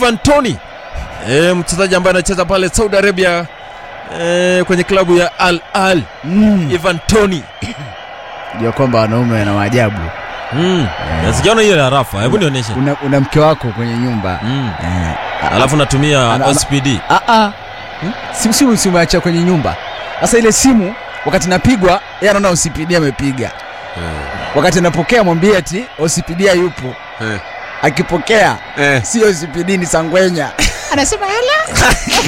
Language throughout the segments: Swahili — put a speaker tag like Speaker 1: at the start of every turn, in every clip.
Speaker 1: Ivan Tony e, mchezaji ambaye anacheza pale Saudi Arabia e, kwenye klabu ya Al Al.
Speaker 2: Mm.
Speaker 1: Ivan Tony
Speaker 2: Jua kwamba wanaume wana maajabu.
Speaker 1: mm. Na sijaona hiyo ya Rafa, hebu nionyeshe
Speaker 2: Una, una mke wako kwenye nyumba
Speaker 1: mm.
Speaker 2: eh,
Speaker 1: alafu natumia
Speaker 2: Ana- ana-
Speaker 1: OSPD
Speaker 2: Ah, ah. Simu simu simu acha kwenye nyumba. Sasa ile simu wakati napigwa yeye anaona OCPD amepiga. Wakati anapokea mwambie ati OCPD hayupo.
Speaker 3: Eh.
Speaker 2: Akipokea
Speaker 3: Eh.
Speaker 2: si OCPD ni Sangwenya. Anasema hela.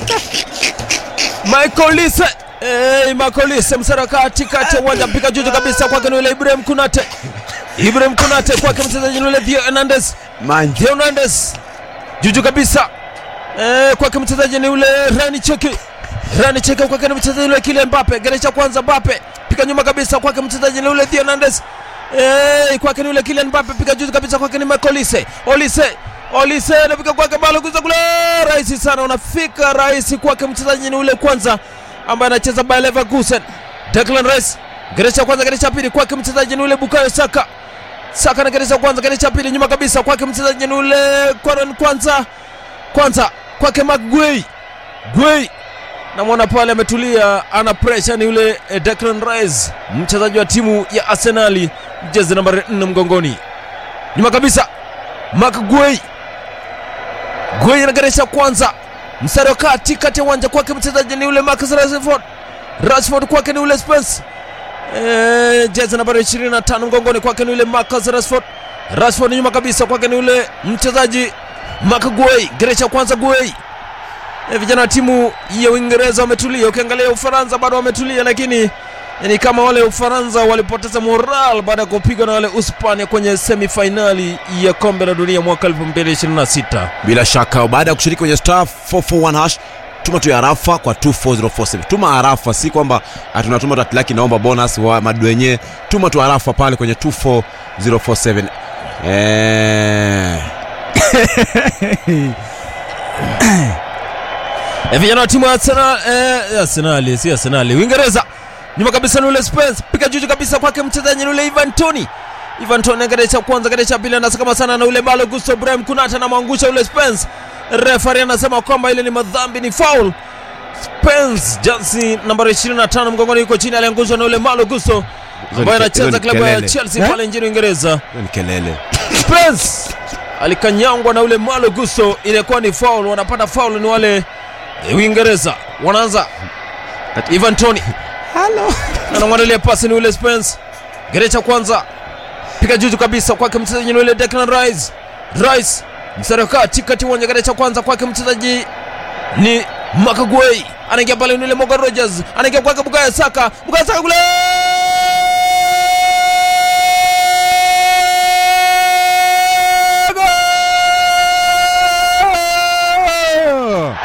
Speaker 1: Michael Lise Hey, Michael Lise msara katikati ya uwanja mpiga juju kabisa kwake ni yule Ibrahim Kunate Ibrahim Kunate kwake mchezaji ni yule Theo Hernandez
Speaker 3: Manje.
Speaker 1: Theo Hernandez juju kabisa eh, kwake mchezaji ni yule Rani Cheki Rani Cheki kwake ni mchezaji yule Kylian Mbappe geresha kwanza Mbappe pika nyuma kabisa kwake mchezaji ni yule Theo Hernandez eh, kwake ni yule Kylian Mbappe pika juju kabisa kwake ni Michael Lise Olise Olise anafika kwake balo kuza kule rahisi sana unafika rahisi kwake mchezaji ni yule kwanza ambaye anacheza Bayer Leverkusen Declan Rice geresha kwanza geresha pili kwake mchezaji ni yule Bukayo Saka Saka na geresha kwanza geresha pili nyuma kabisa kwake mchezaji ni yule Kwaran kwanza kwanza kwake Maguei Guei namwona pale ametulia ana pressure ni yule eh, Declan Rice mchezaji wa timu ya Arsenali jezi nambari 4 mgongoni nyuma kabisa Mark Guei Guei anageresha kwanza mstari wa kati kati ya uwanja kwake mchezaji ni yule Marcus Rashford Rashford kwake ni yule Spence Eh, jezi nambari 25 mgongoni kwake ni yule Marcus Rashford Rashford nyuma kabisa kwake ni yule mchezaji Mark Guei geresha kwanza Guei Eh, vijana wa timu ya Uingereza wametulia. Ukiangalia Ufaransa bado wametulia, lakini ni kama wale Ufaransa walipoteza moral baada ya kupigwa na wale Uspania kwenye semifainali ya kombe la dunia mwaka 2026.
Speaker 3: bila shaka baada ya kushiriki kwenye star 441 hash tuma tu arafa kwa 24047 tuma arafa si kwamba tunatuma tatilaki naomba bonus wa madu wenyewe tuma tu arafa pale kwenye 24047 eh,
Speaker 1: Eh, vijana wa timu ya Arsenal, eh, Arsenal si Arsenal, Uingereza nyuma kabisa ni ule Spence, piga juju kabisa kwake mchezaji ni ule Ivan Toni. Ivan Toni gerecha kwanza, gerecha pili, anasakama sana na ule Malo Gusto Ibrahim Kunata anamwangusha ule Spence. Refari anasema kwamba ile ni madhambi, ni foul. Spence jansi nambari 25 mgongoni yuko chini, aliangushwa na ule Malo Gusto ambaye
Speaker 3: ni ke- hizo
Speaker 1: anacheza
Speaker 3: ni
Speaker 1: klabu ya
Speaker 3: kelele.
Speaker 1: Chelsea
Speaker 2: Eh?
Speaker 1: pale nchini Uingereza.
Speaker 3: hiyo ni kelele
Speaker 1: Spence alikanyangwa na ule Malo Gusto, ilikuwa ni foul. Wanapata foul ni wale eh, Uingereza, wanaanza Ivan Toni anamwandalia pasi ni ule Spence, gerecha kwanza, piga juju kabisa kwake mchezaji ni ule Declan Rice. Rice mstari wa kati kati uwanja, gerecha kwanza kwake mchezaji ni Makaguei, anaingia pale ni ule Morgan Rogers, anaingia kwake Bukayo Saka, Bukayo Saka kule Goal!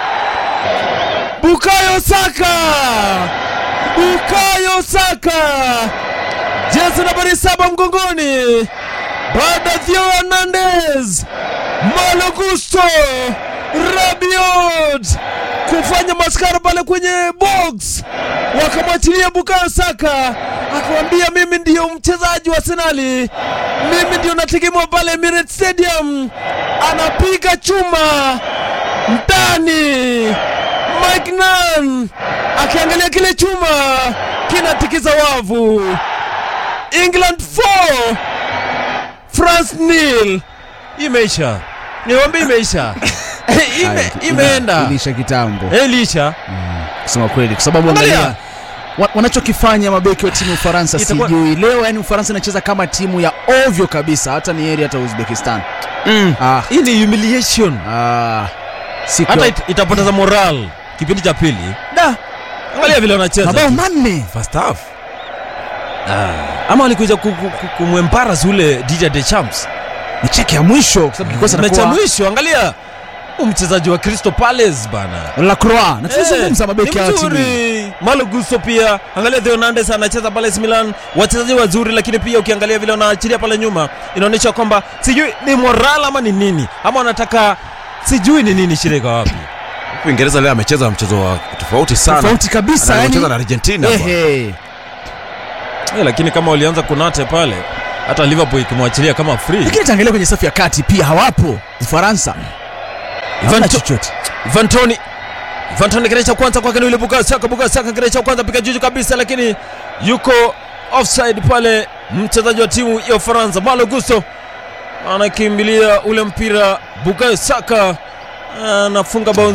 Speaker 1: Bukayo Saka! Bukayo Saka! Jezi nambari saba mgongoni. Baada ya Theo Hernandez, Malo Gusto, Rabiot kufanya maskara pale kwenye box, wakamwachilia Bukayo Saka, akamwambia mimi ndiyo mchezaji wa Arsenali, mimi ndiyo nategemewa pale Emirates Stadium. Anapiga chuma ndani Mike Nan akiangalia kile chuma kinatikiza wavu. England 4 France nil. Imeisha, niwambia imeisha. Ime,
Speaker 2: Haya,
Speaker 1: imeenda
Speaker 2: Ilisha kitambo.
Speaker 1: Eh, ilisha.
Speaker 2: kusema kweli, kwa sababu
Speaker 1: Angalia.
Speaker 2: angalia wa- wanachokifanya mabeki wa timu ya Ufaransa
Speaker 1: Itakuwa-
Speaker 2: sijui leo, yani Ufaransa inacheza kama timu ya ovyo kabisa, hata ni heri hata Uzbekistan. Ah,
Speaker 1: Hii ni humiliation,
Speaker 2: ah, siku
Speaker 1: hata
Speaker 2: ya-
Speaker 1: it, itapoteza moral kipindi cha pili.
Speaker 2: da
Speaker 1: Angalia vile wanacheza
Speaker 2: mabao manne
Speaker 1: first half. Ah, ama walikuja ku- ku- ku- kumwembarrass ule DJ Deschamps
Speaker 2: ni cheki ya mwisho, kwa sababu kikosi
Speaker 1: mechi ya
Speaker 2: anakuwa
Speaker 1: mwisho. Angalia huyu mchezaji wa Crystal Palace bana
Speaker 2: Lacroix, na tunazungumza
Speaker 1: Eh,
Speaker 2: mabeki
Speaker 1: ni
Speaker 2: ya timu hii.
Speaker 1: mzuri. Malo Gusto pia, angalia Theo Hernandez anacheza pale AC Milan, wachezaji wazuri, lakini pia ukiangalia vile wanaachilia pale nyuma inaonyesha kwamba sijui ni moral ama ni nini, ama wanataka sijui ni nini, shida iko wapi?
Speaker 3: uingereza leo amecheza mchezo wa tofauti sana
Speaker 2: tofauti kabisa,
Speaker 3: anacheza
Speaker 2: yani
Speaker 3: na argentina bwana.
Speaker 2: ehe,
Speaker 1: Eh, lakini kama walianza kunate pale, hata Liverpool ikimwachilia kama free
Speaker 2: lakini taangalia kwenye safu ya kati pia hawapo Ufaransa. Hamna
Speaker 1: Ivan,
Speaker 2: chochote
Speaker 1: Ivan Toni Ivan Toni kile cha kwanza kwake ni yule Bukayo Saka Bukayo Saka kile cha kwanza piga juju kabisa lakini yuko offside pale mchezaji wa timu ya Ufaransa Malo Gusto anakimbilia ule mpira Bukayo Saka anafunga bao